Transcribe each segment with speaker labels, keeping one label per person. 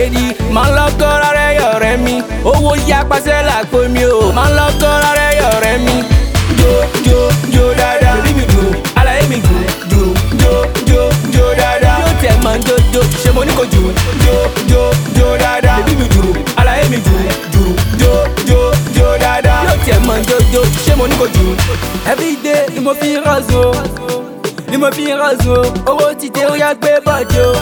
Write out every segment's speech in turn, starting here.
Speaker 1: lady máa ń lọ́kọ́ rárẹ̀ ọ̀rẹ́ mi owó yá pàṣẹ làpò mi o máa ń lọ́kọ́ rárẹ̀ ọ̀rẹ́ mi jo jo jo dáadáa bíbí mi dùn àlàyé mi dùn dùn jo jo jo dáadáa yóò tẹ̀ mọ́ jojo ṣé mo ní kò jù jo jo jo dáadáa bíbí mi dùn àlàyé mi dùn dùn jo jo jo dáadáa yóò tẹ̀ mọ́ jojo ṣé mo ní kò jù. everyday ni mo fi ń rọ̀ṣọ̀ ni mo fi ń rọ̀ṣọ̀ owó ti dé ó yá gbé bọ́ọ̀dì o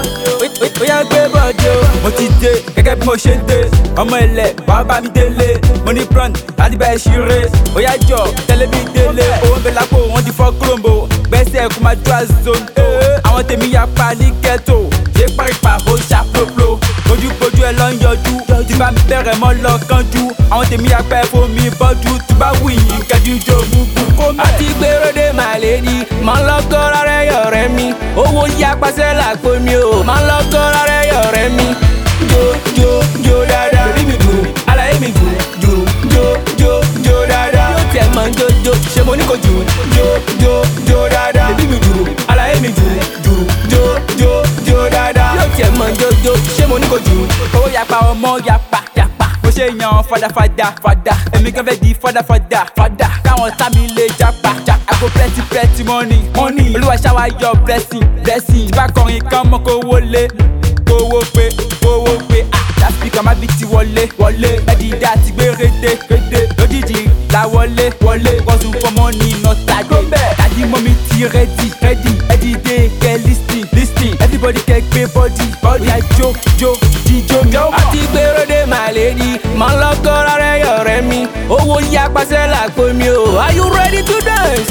Speaker 1: ó yá gbé bọ́ọ̀dì o.
Speaker 2: mo ti dé gẹ́gẹ́ bí mo ṣe ń dé ọmọ ilẹ̀ wàá bá mi délé mo ní plan láti bá ẹ ṣeré ó yá jọ tẹ́lẹ̀ mi délé owó ń bẹ lápò wọ́n ti fọ́ kúròǹbò gbẹ́sẹ̀ kó máa jó àzonto àwọn tèmi ya pa ní ghetto ṣé pàrípà ó ṣàpòpò ojúbojú ẹ lọ ń yọjú tí bá mi bẹ̀rẹ̀ mọ́ lọ kánjú àwọn tèmi ya pẹ́ fomi bọ́jú tí bá wù yín kẹjú jó gbùgbù kó mẹ́.
Speaker 1: àti gbèròdè my lady máa ń lọ́kọ́ rárẹ̀ ọ̀rẹ́ mi owó yá pàṣẹ làpò mi o máa ń lọ́kọ́ rárẹ̀ ọ̀rẹ́ mi jo jo jo dáadáa bíbí mi dùn àlàyé mi dùn dùn jo jo jo dáadáa yóò tẹ̀ mọ́ jojo ṣé mo ní kò jù jo jo jo dáadáa bíbí mi dùn àlàyé mi dùn dùn jo jo jo dáadáa yóò tẹ̀ mọ́ jojo ṣé mo ní kò jù.
Speaker 2: owó yapa ọmọ yapa yapa mo ṣe yan fadafada fada èmi kan fẹ́ di fadafada fada káwọn sámi lè japa japa àgbo plenty plenty money money olúwa ṣáwa yọ blessing blessing tí bá kọrin kan mọ́ kó wọlé kówó pé kówó pé ah láspíkà má bí ti wọlé wọlé ẹ̀dìdá ti gbé rédé rédé lójijì la wọlé wọlé wọ́sù fọmọ ní nọ́tàdé dájú mọ́ mi ti rẹ́dì rẹ́dì ẹ̀dìdé kẹ́ listing listing everybody kẹ́ gbé bọ́dì bọ́dì oya jó jó jíjó mi.
Speaker 1: àti gbèròdè my lady máa ń lọ́kọ́ rárẹ̀ ọ̀rẹ́ mi owó yá pàṣẹ làpò mi o are you ready to dance.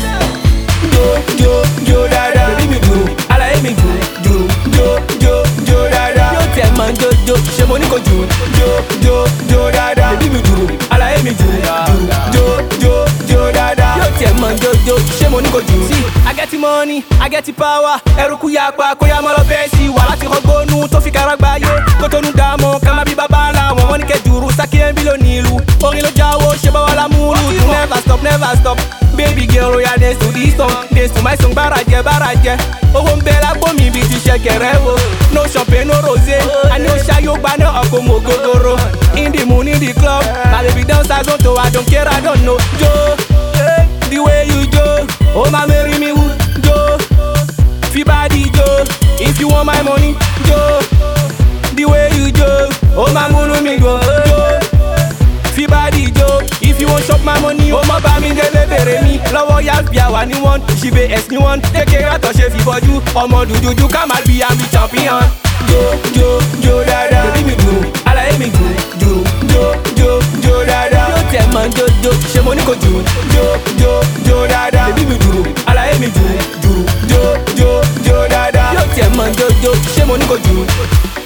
Speaker 1: jo jo jo dáadáa bíbí mi dùn àlàyé mi dùn dùn jo jo jo dáadáa yóò tẹ̀ mọ́ jojo ṣé mo ní kò jù jo jo jo dáadáa bíbí mi dùn àlàyé mi dùn dùn jo jo jo dáadáa yóò tẹ̀ mọ́ jojo ṣé mo ní kò jù. sí I get the money I get the power ẹrùkú yà pa kó yá mọ́ lọ bẹ́ẹ̀ sí wà láti rọgbónú tó fi kára gbáyé kó tó nu dààmú ká má bí bàbá ńlá wọn wọn ní kẹ́ jùrù sákì ẹ̀ ń bí lónìí ìlú orin ló jáwó ṣe bá wà lámúlù tún never stop never stop baby girl oya dance to this song dance to my song bàràjẹ bàràjẹ owó ń bẹ lápò mi bíi ti ṣẹ̀kẹ̀rẹ̀ wo no champagne no rosé àní ó ṣayó gbaná ọkọ̀ mọ̀ gogoro in the moon in the club my baby dance as onto I don't care I don't know jo eh, the way you jo oh my marry me woo jo fi body jo if you want my money jo the way you jo oh my múnú mi go jo fi body jo if you wan chop my money o mọ bá mi délé bèrè mi lọ́wọ́ yàgbìá wà ní wọ́n ṣìbẹ̀ ẹ̀sìn ní wọ́n kékeré àtọ̀ṣe fìbọjú ọmọ dúdúdú ká má bí àmì champion. jo jo jo dáadáa bíbí mi dùn àlàyé mi dùn dùn jo jo jo dáadáa yóò tẹ̀ mọ́ jojo ṣé mo ní kò jù jo jo jo dáadáa bíbí mi dùn àlàyé mi dùn dùn jo jo jo dáadáa yóò tẹ̀ mọ́ jojo ṣé mo ní kò jù.